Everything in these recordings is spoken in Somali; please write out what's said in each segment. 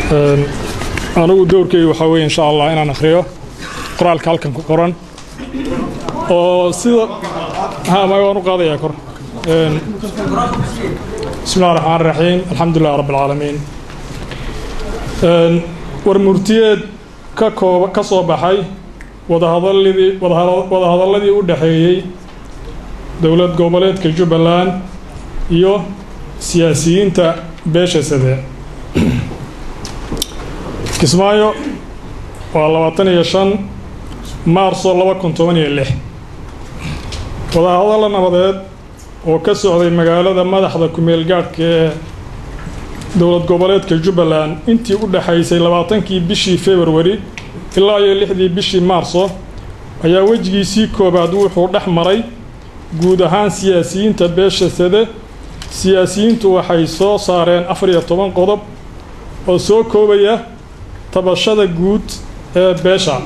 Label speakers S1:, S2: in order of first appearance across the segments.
S1: anigu dowrkeyga waxaa weye insha allah inaan akhriyo qoraalka halkan ku qoran oo sida ha ma waan u qaadayaa kor bismi llahi raxmaan raxiim alxamdulilah rabbi alcaalamiin war murtiyeed ka kooba ka soo baxay wadahadaladii wadahadalladii u dhexeeyey dowlad goboleedka jubbaland iyo siyaasiyiinta beesha sade kismaayo waa labaatan iyo shan maarso laba kun toban iyo lix wadahadalla nabadeed oo ka socday magaalada madaxda kumeel gaadhka ee dowlad goboleedka jubbaland intii u dhexaysay labaatankii bishii februari ilaa iyo lixdii bishii maarso ayaa wejigiisii koowaad wuxuu dhex maray guud ahaan siyaasiyiinta beesha sade siyaasiyiintu waxay soo saareen afar iyo toban qodob oo soo koobaya tabashada guud ee beesha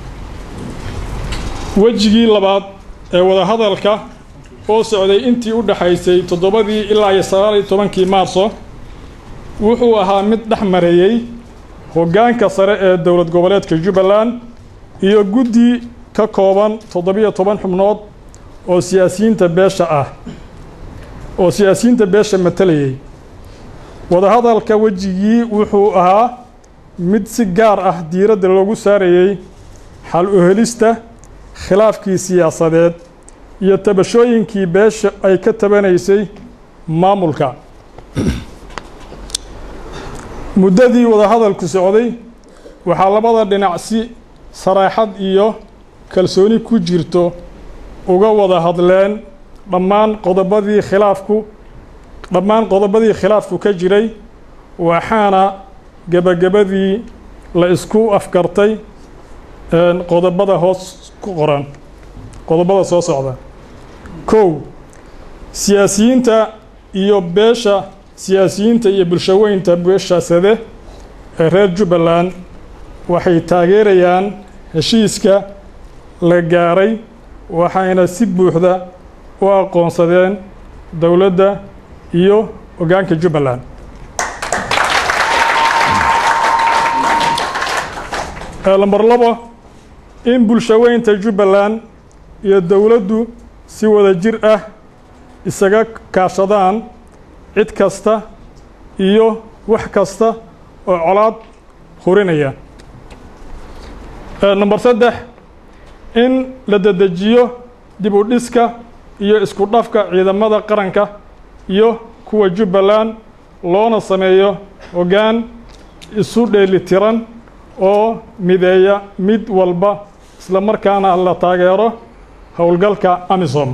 S1: wejigii labaad ee wadahadalka oo socday intii u dhexaysay toddobadii ilaa iyo sagaal iyo tobankii maarso wuxuu ahaa mid dhex mareeyey hoggaanka sare ee dowlad goboleedka jubbaland iyo guddi ka kooban toddobiyo toban xubnood oo siyaasiyiinta beesha ah oo siyaasiyiinta beesha matalayay wadahadalka wejigii wuxuu ahaa mid si gaar ah diiradda loogu saarayey xal u helista khilaafkii siyaasadeed iyo tabashooyinkii beesha ay ka tabanaysay maamulka muddadii wadahadalku socday waxaa labada dhinac si saraaxad iyo kalsooni ku jirto uga wada hadleen dhammaan qodobadii khilaafku dhammaan qodobadii khilaafku ka jiray waxaana gebagabadii la isku afgartay qodobada hoos ku qoran qodobada soo socda kow siyaasiyiinta iyo beesha siyaasiyiinta iyo bulshaweynta beesha sade ee reer jubbaland waxay taageerayaan heshiiska la gaaray waxayna si buuxda u aqoonsadeen dowladda iyo hoggaanka jubbaland lamber labo in bulshaweynta jubbaland iyo dowladdu si wada jir ah isaga kaashadaan cid kasta iyo wax kasta oo colaad hurinaya number saddex in la dedejiyo dib u dhiska iyo isku dhafka ciidamada qaranka iyo kuwa jubbaland loona sameeyo hoggaan isu dheelitiran oo mideeya mid walba isla markaana la taageero howlgalka amisom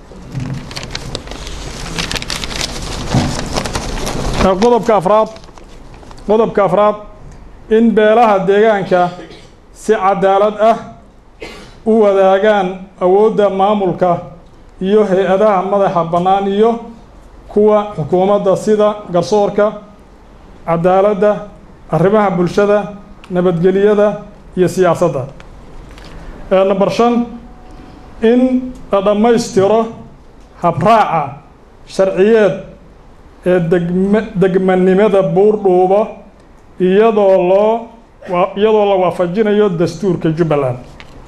S1: qodobka afraad qodobka afraad in beelaha deegaanka si cadaalad ah u wadaagaan awoodda maamulka iyo hay-adaha madaxa bannaan iyo kuwa xukuumadda sida garsoorka cadaaladda arrimaha bulshada nabadgeliyada iyo siyaasadda number shan in la dhammaystiro habraaca sharciyeed ee degma degmanimada buurdhuubo iyadoo loo iyadoo la waafajinayo dastuurka jubbaland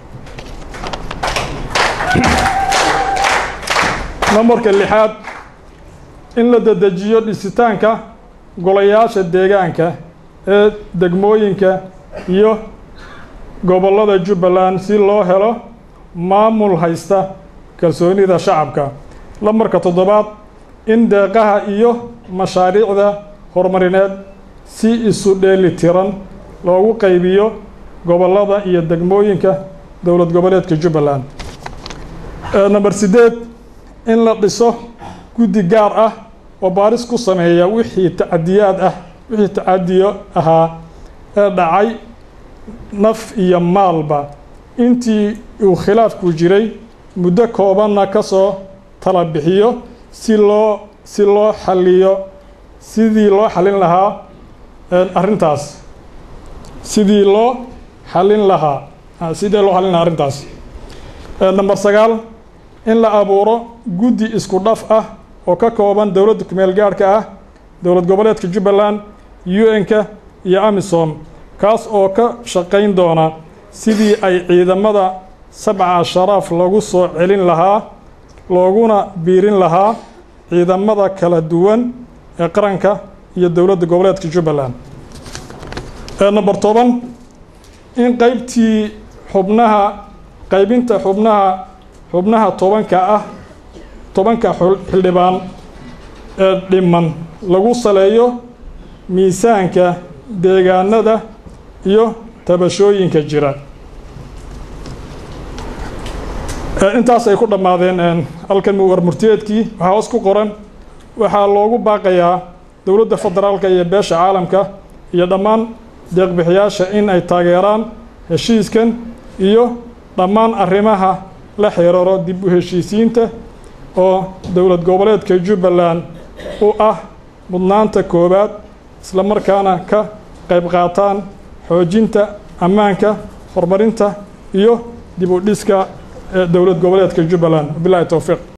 S1: nambarka lixaad in la dedejiyo dhisitaanka golayaasha deegaanka ee degmooyinka iyo gobollada jubbaland si loo helo maamul haysta kalsoonida shacabka lambarka toddobaad in deeqaha iyo mashaariicda horumarineed si isu dheeli tiran loogu qaybiyo gobollada iyo degmooyinka dowlad goboleedka jubbaland number siddeed in la dhiso guddi gaar ah oo baaris ku sameeya wixii tacadiyaad ah wixii tacadiyo ahaa ee dhacay naf iyo maalba intii uu khilaafku jiray muddo koobanna ka soo tala bixiyo si loo si loo xaliyo sidii loo xalin lahaa arrintaas sidii loo xalin lahaa sidii loo xalin lahaa arrintaas number sagaal in la abuuro guddi isku dhaf ah oo ka kooban dowladda kumeel gaadhka ah dowlad goboleedka jubbaland u n-ka iyo amisom kaas oo ka shaqayn doona sidii ay ciidamada sabca sharaaf lagu soo celin lahaa looguna biirin lahaa ciidamada kala duwan ee qaranka iyo dowladda goboleedka jubbaland number toban in qeybtii xubnaha qaybinta xubnaha xubnaha tobanka ah tobanka xildhibaan ee dhiman lagu saleeyo miisaanka deegaanada iyo tabashooyinka jira intaas ay ku dhammaadeen halkan war murtiyeedkii waxaa hoos ku qoran waxaa loogu baaqayaa dowladda federaalka iyo beesha caalamka iyo dhammaan deeqbixiyaasha in ay taageeraan heshiiskan iyo dhammaan arrimaha la xiriiro dib u heshiisiinta oo dowlad goboleedka jubbaland u ah mudnaanta koowaad isla markaana ka qayb qaataan xoojinta ammaanka horumarinta iyo dib u dhiska dowlad goboleedka jubbaland wabilahi towfiiq